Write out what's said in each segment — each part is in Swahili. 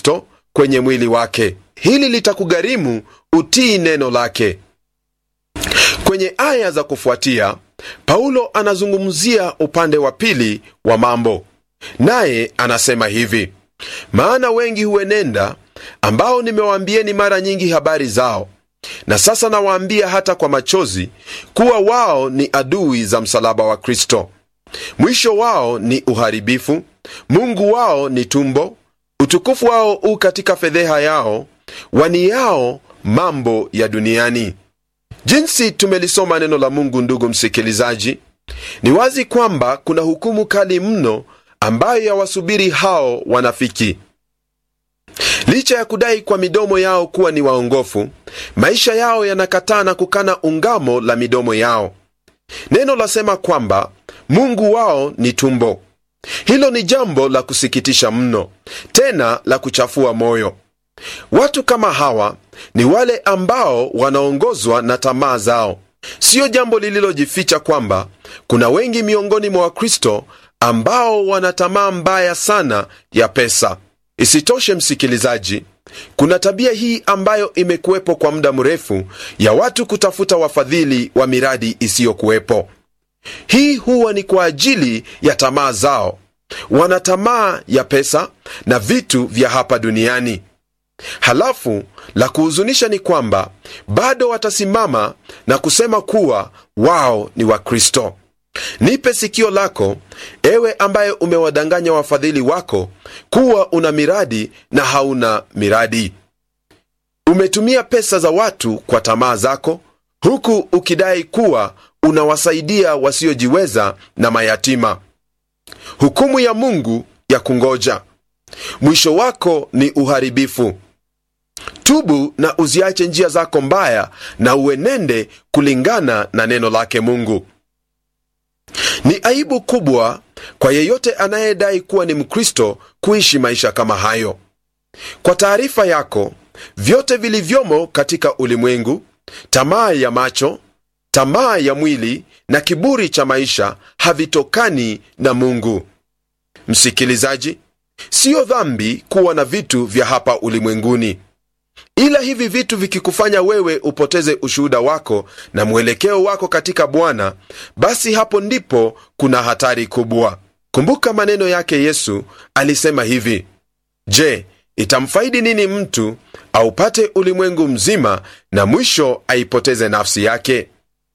kristo kwenye mwili wake hili litakugharimu utii neno lake kwenye aya za kufuatia paulo anazungumzia upande wa pili wa mambo naye anasema hivi maana wengi huenenda ambao nimewaambieni mara nyingi habari zao na sasa nawaambia hata kwa machozi kuwa wao ni adui za msalaba wa kristo mwisho wao ni uharibifu mungu wao ni tumbo utukufu wao u katika fedheha yao wani yao mambo ya duniani jinsi tumelisoma neno la mungu ndugu msikilizaji ni wazi kwamba kuna hukumu kali mno ambayo yawasubiri hao wanafiki licha ya kudai kwa midomo yao kuwa ni waongofu maisha yao yanakataa na kukana ungamo la midomo yao neno lasema kwamba mungu wao ni tumbo hilo ni jambo la kusikitisha mno tena la kuchafua moyo watu kama hawa ni wale ambao wanaongozwa na tamaa zao siyo jambo lililojificha kwamba kuna wengi miongoni mwa wakristo ambao wana tamaa mbaya sana ya pesa isitoshe msikilizaji kuna tabia hii ambayo imekuwepo kwa muda mrefu ya watu kutafuta wafadhili wa miradi isiyokuwepo hii huwa ni kwa ajili ya tamaa zao wana tamaa ya pesa na vitu vya hapa duniani halafu la kuhuzunisha ni kwamba bado watasimama na kusema kuwa wao ni wakristo nipe sikio lako ewe ambaye umewadanganya wafadhili wako kuwa una miradi na hauna miradi umetumia pesa za watu kwa tamaa zako huku ukidai kuwa unawasaidia wasiojiweza na mayatima hukumu ya mungu ya kungoja mwisho wako ni uharibifu tubu na uziache njia zako mbaya na uenende kulingana na neno lake mungu ni aibu kubwa kwa yeyote anayedai kuwa ni mkristo kuishi maisha kama hayo kwa taarifa yako vyote vilivyomo katika ulimwengu tamaa ya macho tamaa ya mwili na kiburi cha maisha havitokani na mungu msikilizaji siyo dhambi kuwa na vitu vya hapa ulimwenguni ila hivi vitu vikikufanya wewe upoteze ushuhuda wako na mwelekeo wako katika bwana basi hapo ndipo kuna hatari kubwa kumbuka maneno yake yesu alisema hivi je itamfaidi nini mtu aupate ulimwengu mzima na mwisho aipoteze nafsi yake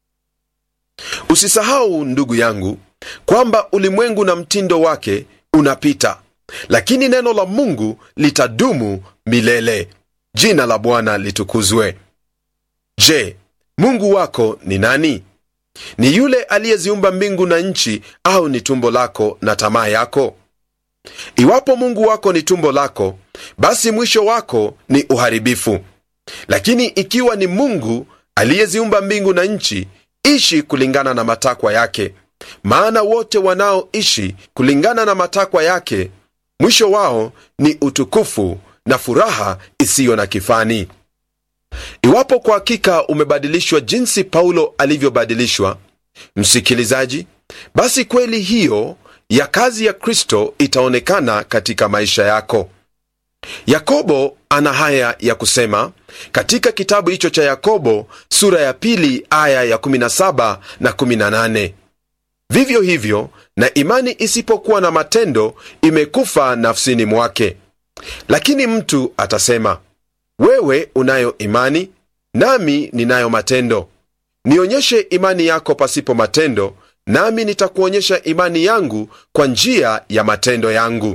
usisahau ndugu yangu kwamba ulimwengu na mtindo wake unapita lakini neno la mungu litadumu milele jina la bwana litukuzwe je mungu wako ni nani ni yule aliyeziumba mbingu na nchi au ni tumbo lako na tamaa yako iwapo mungu wako ni tumbo lako basi mwisho wako ni uharibifu lakini ikiwa ni mungu aliyeziumba mbingu na nchi ishi kulingana na matakwa yake maana wote wanaoishi kulingana na matakwa yake mwisho wao ni utukufu na furaha isiyo na kifani iwapo kwa hakika umebadilishwa jinsi paulo alivyobadilishwa msikilizaji basi kweli hiyo ya kazi ya kristo itaonekana katika maisha yako yakobo ana haya ya kusema katika kitabu hicho cha yakobo sura ya pili aya ya 17 na 18 vivyo hivyo na imani isipokuwa na matendo imekufa nafsini mwake lakini mtu atasema wewe unayo imani nami ninayo matendo nionyeshe imani yako pasipo matendo nami nitakuonyesha imani yangu kwa njia ya matendo yangu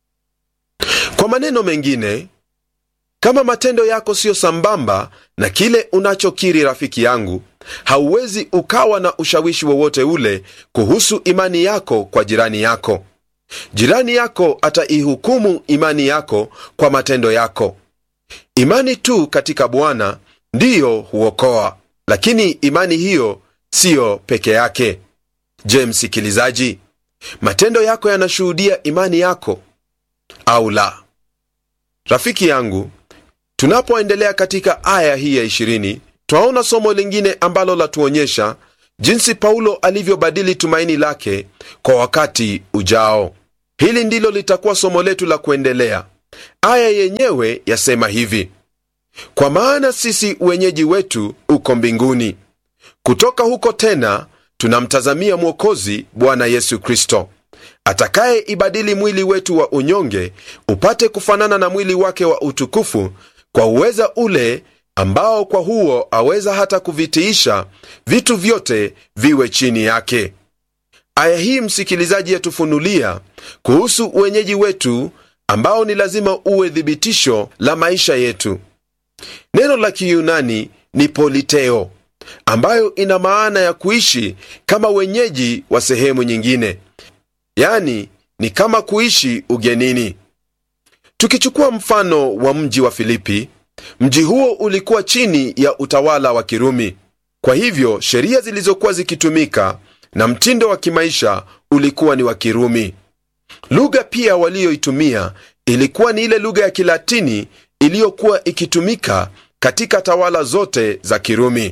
kwa maneno mengine kama matendo yako siyo sambamba na kile unachokiri rafiki yangu hauwezi ukawa na ushawishi wowote ule kuhusu imani yako kwa jirani yako jirani yako ataihukumu imani yako kwa matendo yako imani tu katika bwana ndiyo huokoa lakini imani hiyo siyo peke yake je msikilizaji matendo yako yanashuhudia imani yako au la rafiki yangu tunapoendelea katika aya hii ya 20 twaona somo lingine ambalo latuonyesha jinsi paulo alivyobadili tumaini lake kwa wakati ujao hili ndilo litakuwa somo letu la kuendelea aya yenyewe yasema hivi kwa maana sisi wenyeji wetu uko mbinguni kutoka huko tena tunamtazamia mwokozi bwana yesu kristo atakaye ibadili mwili wetu wa unyonge upate kufanana na mwili wake wa utukufu kwa uweza ule ambao kwa huo aweza hata kuvitiisha vitu vyote viwe chini yake aya hii msikilizaji yatufunulia kuhusu uwenyeji wetu ambao ni lazima uwe thibitisho la maisha yetu neno la kiyunani ni politeo ambayo ina maana ya kuishi kama wenyeji wa sehemu nyingine yani ni kama kuishi ugenini tukichukua mfano wa mji wa filipi mji huo ulikuwa chini ya utawala wa kirumi kwa hivyo sheria zilizokuwa zikitumika na mtindo wa kimaisha ulikuwa ni wa kirumi lugha pia waliyoitumia ilikuwa ni ile lugha ya kilatini iliyokuwa ikitumika katika tawala zote za kirumi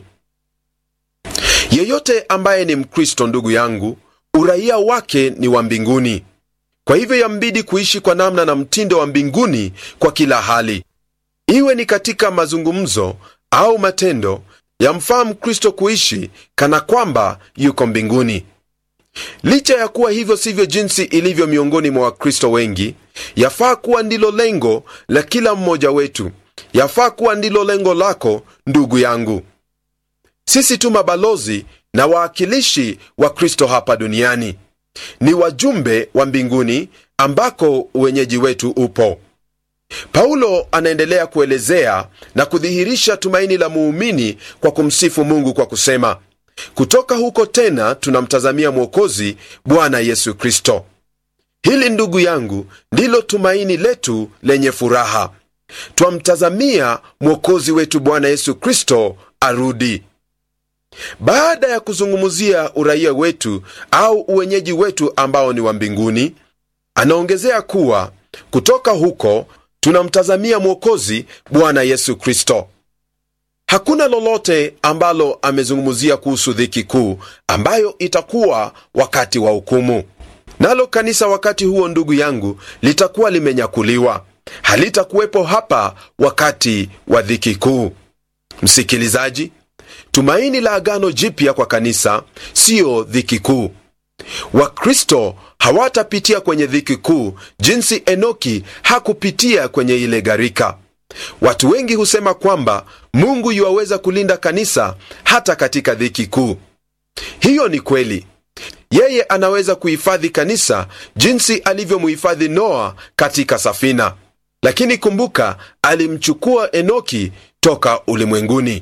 yeyote ambaye ni mkristo ndugu yangu uraia wake ni wa mbinguni kwa hivyo yambidi kuishi kwa namna na mtindo wa mbinguni kwa kila hali iwe ni katika mazungumzo au matendo yamfaa mkristo kuishi kana kwamba yuko mbinguni licha ya kuwa hivyo sivyo jinsi ilivyo miongoni mwa wakristo wengi yafaa kuwa ndilo lengo la kila mmoja wetu yafaa kuwa ndilo lengo lako ndugu yangu sisi tu mabalozi na waakilishi wa kristo hapa duniani ni wajumbe wa mbinguni ambako uwenyeji wetu upo paulo anaendelea kuelezea na kudhihirisha tumaini la muumini kwa kumsifu mungu kwa kusema kutoka huko tena tunamtazamia mwokozi bwana yesu kristo hili ndugu yangu ndilo tumaini letu lenye furaha twamtazamia mwokozi wetu bwana yesu kristo arudi baada ya kuzungumzia uraia wetu au uwenyeji wetu ambao ni wa mbinguni anaongezea kuwa kutoka huko tunamtazamia mwokozi bwana yesu kristo hakuna lolote ambalo amezungumzia kuhusu dhiki kuu ambayo itakuwa wakati wa hukumu nalo kanisa wakati huo ndugu yangu litakuwa limenyakuliwa halitakuwepo hapa wakati wa dhiki kuu msikilizaji tumaini la agano jipya kwa kanisa siyo dhiki kuu wakristo hawatapitia kwenye dhiki kuu jinsi enoki hakupitia kwenye ile gharika watu wengi husema kwamba mungu yuwaweza kulinda kanisa hata katika dhiki kuu hiyo ni kweli yeye anaweza kuhifadhi kanisa jinsi alivyomuhifadhi noa katika safina lakini kumbuka alimchukua enoki toka ulimwenguni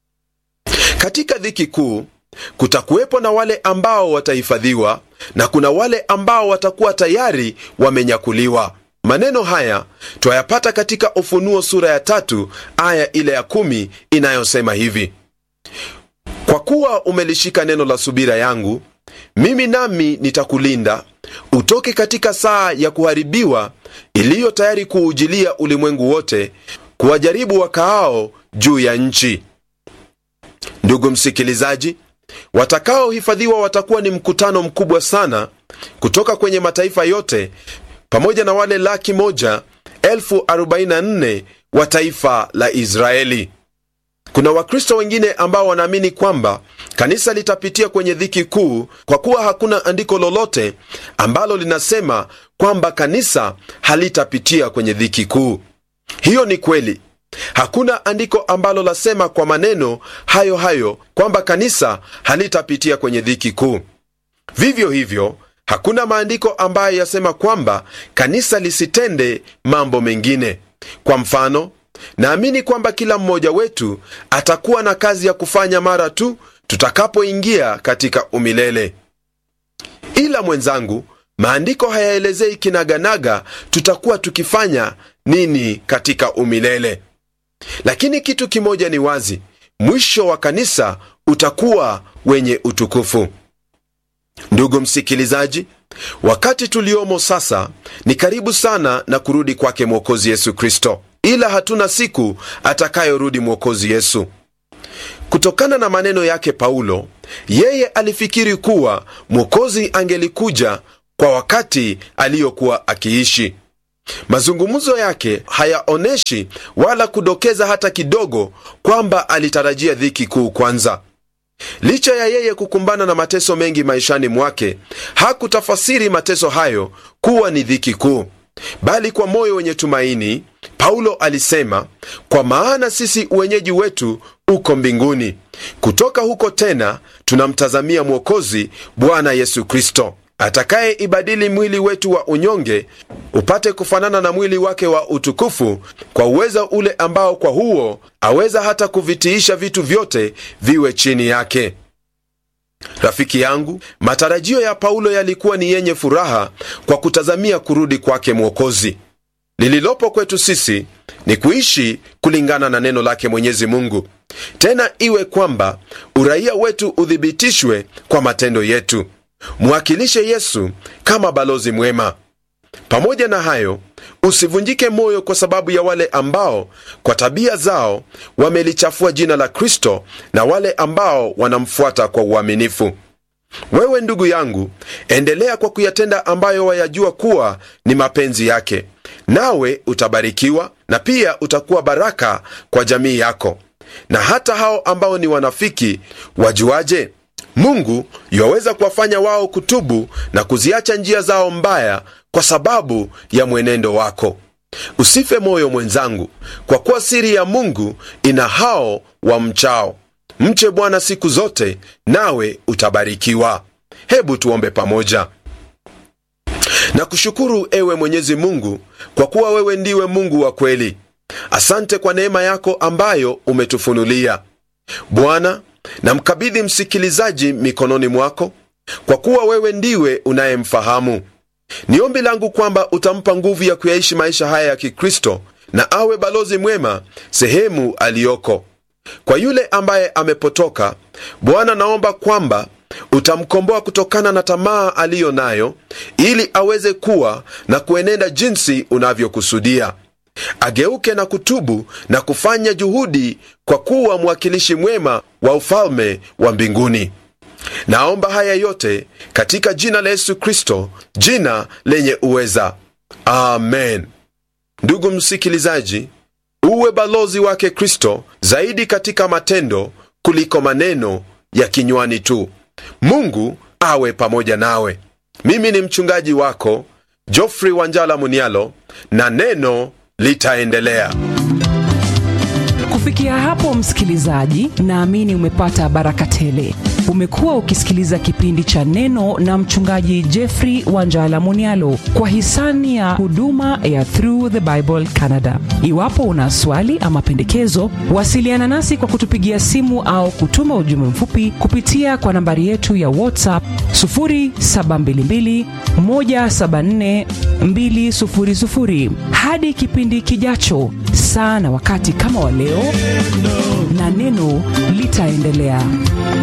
katika dhiki kuu kutakuwepo na wale ambao watahifadhiwa na kuna wale ambao watakuwa tayari wamenyakuliwa maneno haya twayapata katika ufunuo sura ya tatu aya ile ya kumi inayosema hivi kwa kuwa umelishika neno la subira yangu mimi nami nitakulinda utoke katika saa ya kuharibiwa iliyo tayari kuujilia ulimwengu wote kuwajaribu wakaao juu ya nchi ndugu msikilizaji watakaohifadhiwa watakuwa ni mkutano mkubwa sana kutoka kwenye mataifa yote pamoja na wale laki moja elfu arobaini na nne wa taifa la israeli kuna wakristo wengine ambao wanaamini kwamba kanisa litapitia kwenye dhiki kuu kwa kuwa hakuna andiko lolote ambalo linasema kwamba kanisa halitapitia kwenye dhiki kuu hiyo ni kweli hakuna andiko ambalo lasema kwa maneno hayo hayo kwamba kanisa halitapitia kwenye dhiki kuu vivyo hivyo hakuna maandiko ambayo yasema kwamba kanisa lisitende mambo mengine kwa mfano naamini kwamba kila mmoja wetu atakuwa na kazi ya kufanya mara tu tutakapoingia katika umilele ila mwenzangu maandiko hayaelezei kinaganaga tutakuwa tukifanya nini katika umilele lakini kitu kimoja ni wazi mwisho wa kanisa utakuwa wenye utukufu ndugu msikilizaji wakati tuliomo sasa ni karibu sana na kurudi kwake mwokozi yesu kristo ila hatuna siku atakayorudi mwokozi yesu kutokana na maneno yake paulo yeye alifikiri kuwa mwokozi angelikuja kwa wakati aliyokuwa akiishi mazungumzo yake hayaoneshi wala kudokeza hata kidogo kwamba alitarajia dhiki kuu kwanza licha ya yeye kukumbana na mateso mengi maishani mwake hakutafasiri mateso hayo kuwa ni dhiki kuu bali kwa moyo wenye tumaini paulo alisema kwa maana sisi uwenyeji wetu uko mbinguni kutoka huko tena tunamtazamia mwokozi bwana yesu kristo atakaye ibadili mwili wetu wa unyonge upate kufanana na mwili wake wa utukufu kwa uweza ule ambao kwa huo aweza hata kuvitiisha vitu vyote viwe chini yake rafiki yangu matarajio ya paulo yalikuwa ni yenye furaha kwa kutazamia kurudi kwake mwokozi lililopo kwetu sisi ni kuishi kulingana na neno lake mwenyezi mungu tena iwe kwamba uraia wetu uthibitishwe kwa matendo yetu mwakilishe yesu kama balozi mwema pamoja na hayo usivunjike moyo kwa sababu ya wale ambao kwa tabia zao wamelichafua jina la kristo na wale ambao wanamfuata kwa uaminifu wewe ndugu yangu endelea kwa kuyatenda ambayo wayajua kuwa ni mapenzi yake nawe utabarikiwa na pia utakuwa baraka kwa jamii yako na hata hao ambao ni wanafiki wajuaje mungu yuwaweza kuwafanya wao kutubu na kuziacha njia zao mbaya kwa sababu ya mwenendo wako usife moyo mwenzangu kwa kuwa siri ya mungu ina hao wa mchao mche bwana siku zote nawe utabarikiwa hebu tuombe pamoja na kushukuru ewe mwenyezi mungu kwa kuwa wewe ndiwe mungu wa kweli asante kwa neema yako ambayo umetufunulia bwana namkabidhi msikilizaji mikononi mwako kwa kuwa wewe ndiwe unayemfahamu ni ombi langu kwamba utampa nguvu ya kuyaishi maisha haya ya kikristo na awe balozi mwema sehemu aliyoko kwa yule ambaye amepotoka bwana naomba kwamba utamkomboa kutokana na tamaa aliyo nayo ili aweze kuwa na kuenenda jinsi unavyokusudia ageuke na kutubu na kufanya juhudi kwa kuwa mwakilishi mwema wa ufalme wa mbinguni naomba haya yote katika jina la yesu kristo jina lenye uweza amen ndugu msikilizaji uwe balozi wake kristo zaidi katika matendo kuliko maneno ya kinywani tu mungu awe pamoja nawe mimi ni mchungaji wako jofrey wanjala munialo na neno litaendelea kufikia hapo msikilizaji naamini umepata baraka tele umekuwa ukisikiliza kipindi cha neno na mchungaji jeffrey wanjala munialo kwa hisani ya huduma ya through the bible canada iwapo una swali ama pendekezo wasiliana nasi kwa kutupigia simu au kutuma ujumbe mfupi kupitia kwa nambari yetu ya whatsapp 722 174 200 hadi kipindi kijacho saa na wakati kama wa leo na neno litaendelea